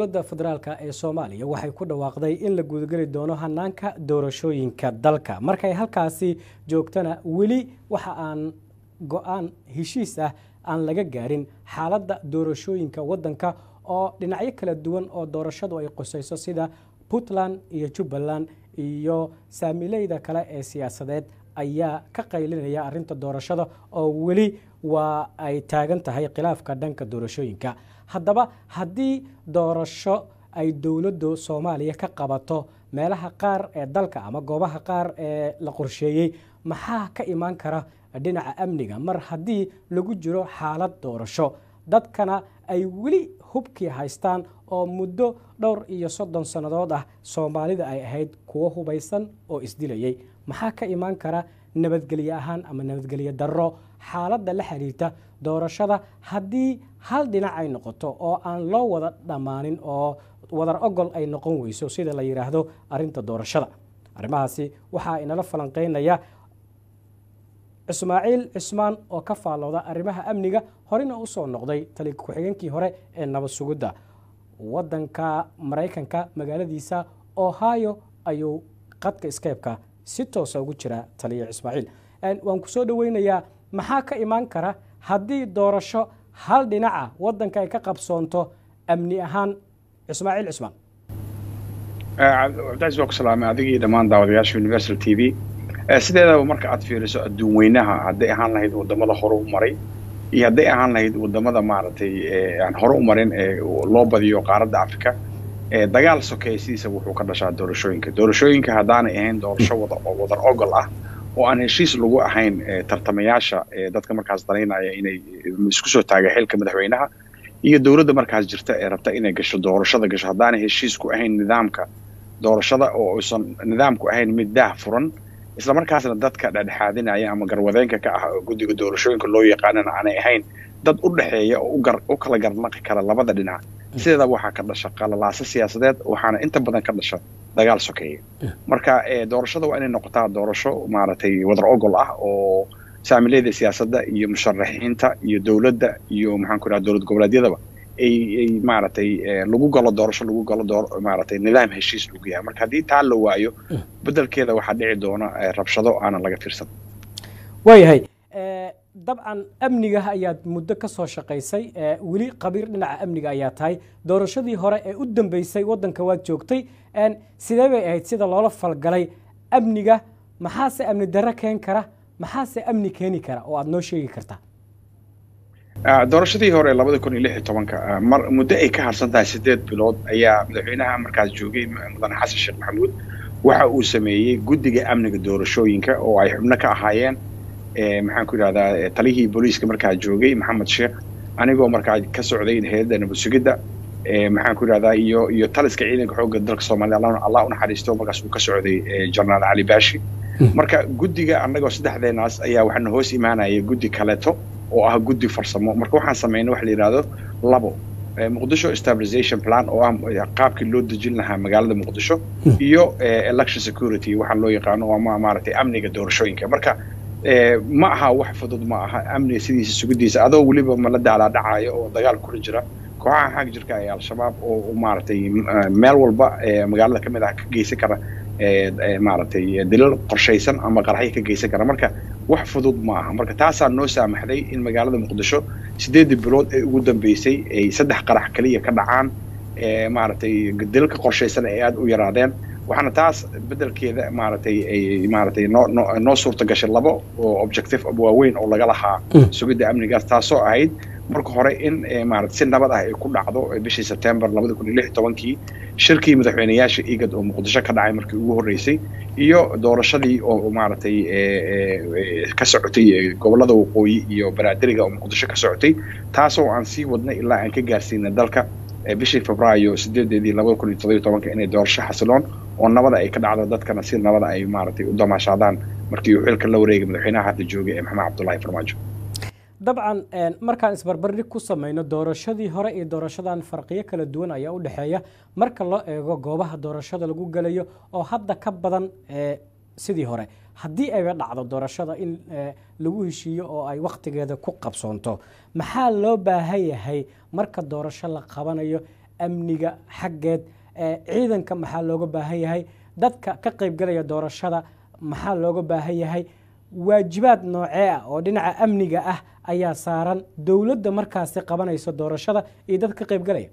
dowladda federaalk ee soomaaliya waxay ku dhawaaqday in la gudageli doono hanaanka doorashooyinka dalka markay halkaasi joogtana weli waxa aan go-aan heshiis ah aan laga gaarin xaaladda doorashooyinka waddanka oo dhinacyo kala duwan oo doorashadu ay qusayso sida puntland iyo jubbaland iyo saamileyda kale ee siyaasadeed ayaa ka qaylinaya arinta doorashada oo weli waa ay taagan tahay khilaafka dhanka doorashooyinka haddaba haddii doorasho ay dowladdu soomaaliya ka qabato meelaha qaar ee dalka ama goobaha qaar ee la qorsheeyey maxaa ka imaan kara dhinaca amniga mar haddii lagu jiro xaalad doorasho dadkana ay weli hubkii haystaan oo muddo dhowr iyo soddon sannadood ah soomaalida ay ahayd kuwo hubaysan oo isdilayay maxaa ka imaan kara nabadgelye ahaan ama nabadgelye darro xaaladda la xiriirta doorashada haddii hal dhinac ay noqoto oo aan loo wada dhammaanin oo wadar ogol ay noqon weyso sida la yidhaahdo arinta doorashada arrimahaasi waxaa inala falanqeynaya ismaaciil cismaan oo ka faallooda arrimaha amniga horena usoo noqday tali ku-xigeenkii hore ee nabad sugidda waddanka maraykanka magaaladiisa ohio ayuu qadka skeybka si toosa ugu jira taliya ismaaciil waan ku soo dhoweynayaa maxaa ka imaan kara haddii doorasho hal dhinaca waddanka ay ka qabsoonto amni ahaan ismaaciil cismaan cabdicaiis waa ku salaamay adigii dhammaan daawadayaasha universal t v sideedaba marka aad fiiriso adduun weynaha hadday ahaan lahayd wadamada hore u maray iyo hadday ahaan lahayd wadamada maaragtay aan hore u marin ee loo badiyo qaaradda africa dagaal sokeeye sidiisa wuxuu ka dhashaa doorashooyinka doorashooyinka haddaanay ahayn doorasho wadar ogol ah oo aan heshiis lagu ahayn tartamayaasha dadka markaas danaynaya inay isku soo taaga xilka madaxweynaha iyo dowladda markaas jirta ee rabta inay gasho doorashada gasho haddaanay heshiisku ahayn nidaamka doorashada oo uusan nidaamku ahayn mid daah furan isla markaasna dadka dhexdhexaadinaya ama garwadeenka ka ah guddiga doorashooyinka loo yaqaanana aanay ahayn dad u dhexeeya oo u kala garnaqi kara labada dhinac sideeda waxaa ka dhasha qalalaaso siyaasadeed waxaana inta badan ka dhasha dagaal sokeeye marka doorashada waa inay noqotaa doorasho maaragtay wadar ogol ah oo saamileyda siyaasadda iyo musharaxiinta iyo dowladda iyo maxaan ku dhaha dowlad goboleedyadaba ay ay maaragtay lagu galo doorasho lagu galo door maaragtay nidaam heshiis lagu yahay marka haddii taa la waayo beddelkeeda waxaa dhici doona rabshado aanan laga fiirsan waayahay dabcan amniga ayaad muddo ka soo shaqaysay weli qabiir dhinaca amniga ayaa tahay doorashadii hore ee u dambeysay waddanka waad joogtay sidee bay ahayd sida loola falgalay amniga maxaase amni darro keen kara maxaase amni keeni kara oo aad noo sheegi kartaa doorashadii hore labada kun iyo lix iyo tobanka mar muddo ay ka harsan tahay sideed bilood ayaa madaxweynaha markaas joogay mudane xasan sheekh maxamuud waxa uu sameeyey guddiga amniga doorashooyinka oo ay xubno ka ahaayeen maxaan ku idhahdaa talihii booliiska markaa joogay maxamed sheekh anigoo markaa ka socday hay-adda nabad sugidda maxaan ku idhahdaa iyo iyo taliska ciidanka xoogga dalka soomaaliya allah u naxariisto markaas uu ka socday jenaraal cali baashi marka guddiga annagoo saddexdeenaas ayaa waxaana hoos imaanaya guddi kaleeto oo ah guddi farsamo marka waxaan samaynay waxa la yidhahdo labo muqdisho stabilization plan oo ah qaabkii loo dejin lahaa magaalada muqdisho iyo election security waxaa loo yaqaano ama maaragtay amniga doorashooyinka marka ma aha wax fudud ma aha amniga sidiisa sugidiisa adoo weliba mala daalaa dhacayo oo dagaal kula jira kooxaha xag jirka ee al-shabaab oo maaragtay meel walba magaalada ka mid ah ka geysan kara maaragtay dilal qorshaysan ama qaraxyo ka geysan kara marka wax fudud ma aha marka taasaa noo saamaxday in magaalada muqdisho sideedii bilood ee ugu dambeysay ay saddex qarax keliya ka dhacaan maaragtay dilalka qorshaysan ay aada u yaraadeen waxaana taas beddelkeeda maaragtay ay maaragtay noo noo noo suurta gashay labo oo objective waaweyn oo laga lahaa sugidda amnigaas taasoo ahayd marka hore in maaragtay si nabad ah ay ku dhacdo bishii September 2016 shirkii madaxweynayaasha IGAD oo Muqdisho ka dhacay markii ugu horeysay iyo doorashadii oo maaragtay ka socotay gobolada waqooyi iyo baraadiriga oo Muqdisho ka socotay taasoo aan sii wadnay ilaa aan ka gaarsiinay dalka bishii Febraayo 8deedii 2017 inay doorasho xasiloon oo nabada ay ka dhacdo dadkana si nabada ay maaragtay u damaashaadaan markii uu xilka la wareegay madaxweynaha hadda joogay ee maxamed cabdullaahi farmaajo dabcan markaan isbarbardhig ku samayno doorashadii hore iyo doorashadan farqiyo kala duwan ayaa u dhexeeya marka loo eego goobaha doorashada lagu gelayo oo hadda ka badan sidii hore haddii ayba dhacdo doorashada in lagu heshiiyo oo ay wakhtigeeda ku qabsoonto maxaa loo baahan yahay marka doorasho la qabanayo amniga xaggeed ciidanka maxaa looga baahan yahay dadka ka qaybgalaya doorashada maxaa looga baahan yahay waajibaad noocee ah oo dhinaca amniga ah ayaa saaran dowladda markaasi qabanayso doorashada iyo dad ka qaybgalaya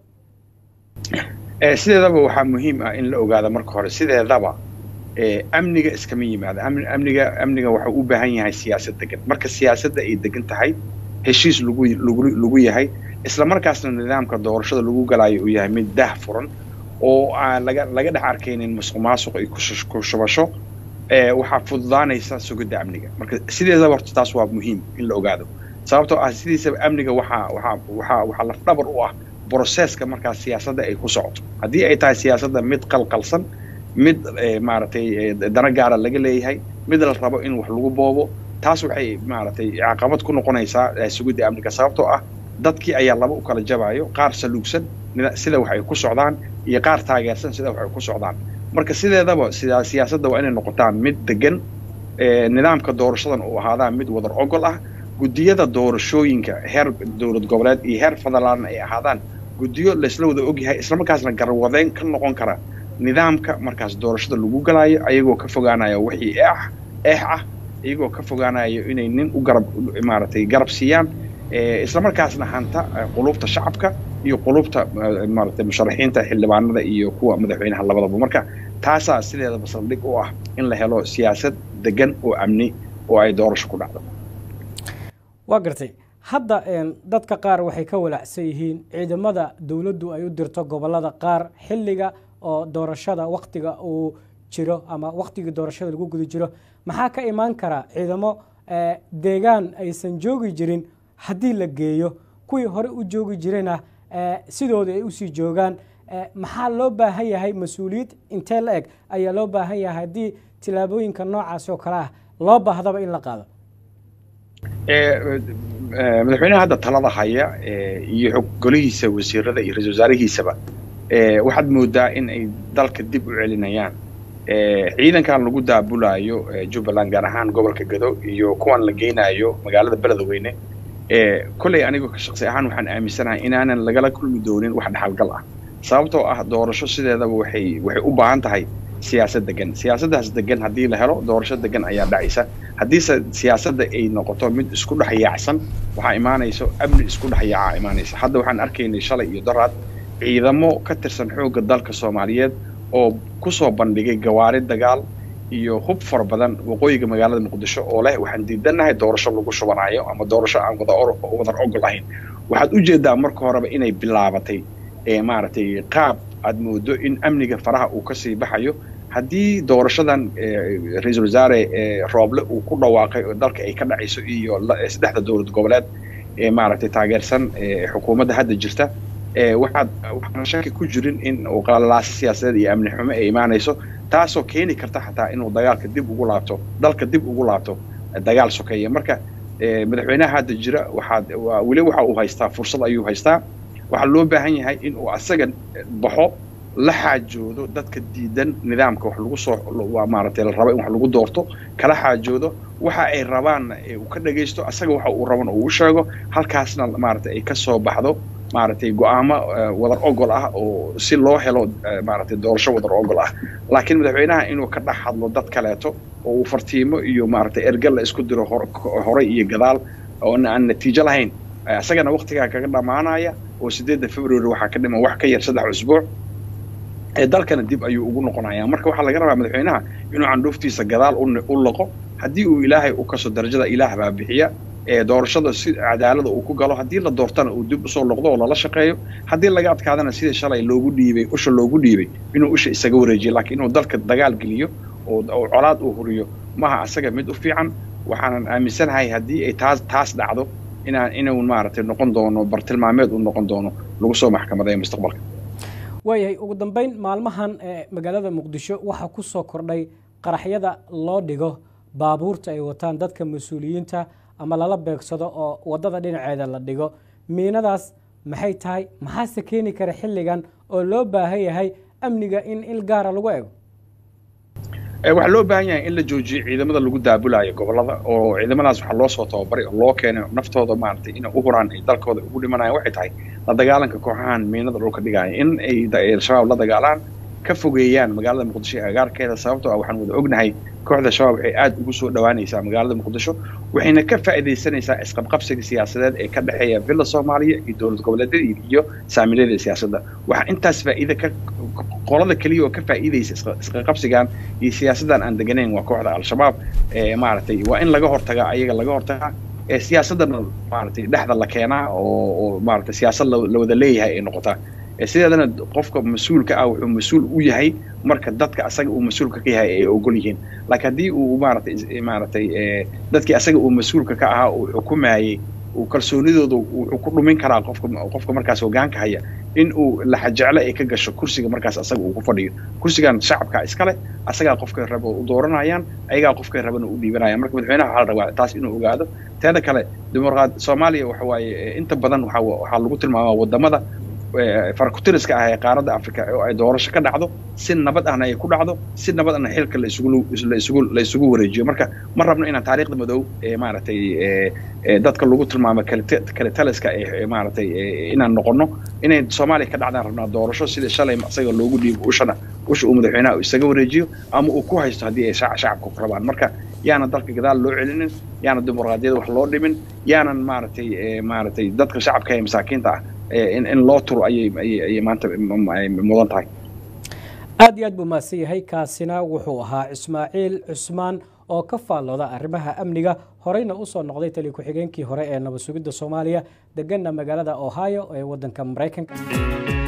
sideedaba waxaa muhiim ah in la ogaado marka hore sideedaba amniga iskama yimaado amniga amniga waxau u baahan yahay siyaasad degan marka siyaasadda ay degan tahay heshiis lagu lagu yahay isla markaasna nidaamka doorashada lagu galaayo uu yahay mid dah furan oo aan laga laga dhex arkaynin musuq maasuq iyo ku shubasho waxaa fududaanaysa sugidda amniga marka sideedaba horta taas waa muhiim in la ogaado sababtoo ah sidiisaba amniga waxaa waxaa waxaa waxaa lafdhabar u ah broseska markaas siyaasadda ay ku socoto haddii ay tahay siyaasadda mid qalqalsan mid maaragtay dana gaara laga leeyahay mid la rabo in wax lagu boobo taas waxay maaragtay caqabad ku noqonaysaa sugidda amniga sababtoo ah dadkii ayaa laba u kala jabayo qaar saluugsan sida wax ay ku socdaan iyo qaar taageersan sida wax ay ku socdaan marka sideedaba siyaasadda waa inay noqotaan mid degan nidaamka doorashadan uu ahaadaa mid wadar ogol ah guddiyada doorashooyinka heer dowlad goboleed iyo heer federaalna ay ahaadaan guddiyo laysla wada ogyahay islamarkaasna garwadeyn ka noqon kara nidaamka markaas doorashada lagu galaayo ayagoo ka fogaanayo wixii eex eex ah iyagoo ka fogaanayo inay nin u garab maaragtay garab siiyaan islamarkaasna hanta qulubta shacabka iyo qulubta maaragtay musharaxiinta xildhibaanada iyo kuwa madaxweynaha labadaba marka taasaa sideedaba saldhig u ah in la helo siyaasad degan oo amni oo ay doorasho ku dhacdo waa gartay hadda dadka qaar waxay ka walaacsan yihiin ciidamada dowladdu ay u dirto gobolada qaar xilliga oo doorashada waktiga uu jiro ama waktigii doorashada lagu guda jiro maxaa ka imaan kara ciidamo deegaan aysan joogi jirin haddii la geeyo kuwii hore u joogi jirayna sidooda ay usii joogaan maxaa loo baahan yahay mas-uuliyad intee la eg ayaa loo baahan yahay haddii tillaabooyinka noocaasi oo kale ah loo baahdaba in la qaado madaxweynaha hadda talada haya iyo golihiisa wasiirada iyo ra-isul wasaarihiisaba waxaad moodaa in ay dalka dib u celinayaan ciidankan lagu daabulaayo jubbaland gaar ahaan gobolka gado iyo kuwan la geynayo magaalada beledweyne kolley anigu shaksi ahaan waxaan aaminsanahay inaanan lagala kulmi doonin wax dhexalgal ah sababtoo ah doorasho sideedaba waxay waxay u baahan tahay siyaasad degan siyaasaddaas degan haddii la helo doorasho degan ayaa dhacaysa haddiise siyaasadda ay noqoto mid isku dhex yaacsan waxaa imaanayso amni isku dhex yaacaa imaanaysa hadda waxaan arkaynay shalay iyo daraad ciidamo ka tirsan xoogga dalka soomaaliyeed oo kusoo bandhigay gawaari dagaal iyo hub fara badan waqooyiga magaalada muqdisho oo leh waxaan diidanahay doorasho lagu shubanayo ama doorasho aan wadar ogol ahayn waxaad u jeedaa marka horeba inay bilaabatay maaragtay qaab aad moodo in amniga faraha uu kasii baxayo haddii doorashadan ra-iisul wasaare rooble uu ku dhawaaqay oo dalka ay ka dhacayso iyo saddexda dowlad goboleed ee maaragtay taageersan xukuumadda hadda jirta waxaad waxaan shaki ku jirin in uu qalalaasa siyaasadeed iyo amni xumo ay imaanayso taasoo keeni karta xataa inuu dagaalka dib ugu laabto dalka dib ugu laabto dagaal sokeeya marka madaxweynaha hadda jira waxaad weli waxa uu haystaa fursad ayuu haystaa waxaa loo baahan yahay in uu asaga baxo la xaajoodo dadka diidan nidaamka wax lagu soo maaragtay la rabo in wax lagu doorto kala xaajoodo waxa ay rabaanna uu ka dhagaysto asaga waxa uu rabana uu sheego halkaasna maaragtay ay ka soo baxdo maaragtay go-aamo wadar ogol ah oo si loo helo maaragtay doorasho wadar ogol ah laakiin madaxweynaha inuu ka dhex hadlo dad kaleeto oo uu fartiimo iyo maaragtay ergal la isku diro horay iyo gadaal oo aan natiijo lahayn isagana waktigaa kaga dhammaanaya oo sideedda february waxaa ka dhiman wax ka yar saddex usbuuc ee dalkana dib ayuu ugu noqonaya marka waxaa laga rabaa madaxweynaha inuu candhuuftiisa gadaal u laqo haddii uu ilaahay u kaso darajada ilaah baa bixiya ee doorashada si cadaalada uu ku galo haddii la doortana uu dib usoo noqdo oo lala shaqeeyo haddii laga adkaadana sidii shalay loogu dhiibay usha loogu dhiibay inuu usha isaga wareejiyo laakiin inuu dalka dagaal geliyo oo colaad uu huriyo maha asaga mid u fiican waxaanan aaminsanahay haddii ay taas taas dhacdo inaan inuu maaragtay noqon doono bartilmaameed uu noqon doono lagu soo maxkamadeeyo mustaqbalka waayahay ugu dambeyn maalmahan magaalada muqdisho waxaa ku soo kordhay qaraxyada loo dhigo baabuurta ay wataan dadka mas-uuliyiinta ama lala beegsado oo waddada dhinaceeda la dhigo miinadaas maxay tahay maxaase keeni kara xilligan oo loo baahan yahay amniga in il gaara lagu ego waxaa loo baahan yahay in la joojiyo ciidamada lagu daabulayo gobolada oo ciidamadaas waxaa loo soo tababaray oo loo keenay naftooda maaragtay inay u huraan ay dalkooda ugu dhimanayaan waxay tahay la dagaalanka kooxahan miinada dhulka dhigaya in ay al-shabaab la dagaalaan ka fogeeyaan magaalada muqdisho ee agaarkeeda sababtoo ah waxaan wada ognahay kooxda shabaab waxay aad ugu soo dhowaanaysaa magaalada muqdisho waxayna ka faa'iidaysanaysaa isqabqabsiga siyaasadeed ee ka dhexeeya villa soomaaliya iyo dowlad goboleedyada iyo saamilyada siyaasadda waxaa intaas faa'iida ka qolada keliya oo ka faa'iidaysa isqaqabsigan iyo siyaasaddan aan deganayn waa kooxda al-shabaab maaragtay waa in laga hortagaa ayaga laga hortagaa ee siyaasadana maaragtay dhexda la keenaa oo oo maaragtay siyaasad la wada leeyahay ay noqotaa sideedana qofka mas-uulka ah wuxuu mas-uul u yahay marka dadka asaga uu mas-uulka ka yahay ay ogol yihiin laakiin haddii uu maaragtay maaragtay dadkii asaga uu mas-uulka ka ahaa uu xukumayey uu kalsoonidooda wuxuu ku dhumin karaa qofka qofka markaas hogaanka haya in uu laxajeclo ay ka gasho kursiga markaas asaga uu ku fadhiyo kursigan shacabka iskale asagaa qofkay raba u dooranayaan ayagaa qofkay rabana u dhiibanayaan marka madaxweynaha waxaa la rabaa taas inuu ogaado teeda kale dimuqraad soomaaliya waxa waaye inta badan waxaa waxaa lagu tilmaamaa wadamada farakutiriska ah ee qaaradda africa oo ay doorasho ka dhacdo si nabad ahna ay ku dhacdo si nabad ahna xilka la isugu la isugu la isugu wareejiyo marka ma rabno inaan taariikhda madow ee maaragtay dadka lagu tilmaamo kale taliska ee maaragtay inaan noqono inay soomaaliya ka dhacdaan rabnaa doorasho sida shalay isaga loogu dhiibo ushana usha uu madaxweynaha isaga wareejiyo ama uu ku haysto haddii ay shacabku rabaan marka yaana dalka gadaal loo celinin yaana dimuqraadiyada wax loo dhimin yaanan maaragtay maaragtay dadka shacabka ee masaakiinta ah in loo turo ayay ayay maanta mudan tahay aad iyo aad buu mahadsan yahay kaasina wuxuu ahaa ismaaciil cusmaan oo ka faallooda arrimaha amniga horeyna u soo noqday tali ku-xigeenkii hore ee nabad sugidda soomaaliya deganna magaalada ohio ee waddanka maraykanka